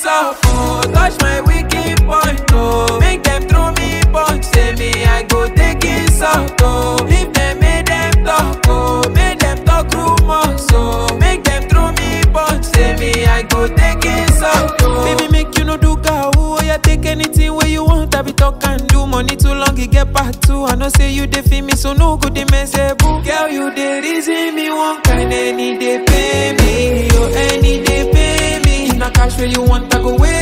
up, oh. Touch my wicked point, oh. Make them throw me punch, say me I go take it out, oh. If them make them talk, oh. Make them talk rumors, oh. Make them throw me punch, say me I go take it out, oh. Baby, make you no do cow, oh. Yeah, take anything where you want, I be talk and do. Money too long, it get part two. I know say you dey feel me, so no good, they mess boo. Girl, you dey reason me one kind, any day pay me, yo, any day pay me. If na cash where you want, I go wait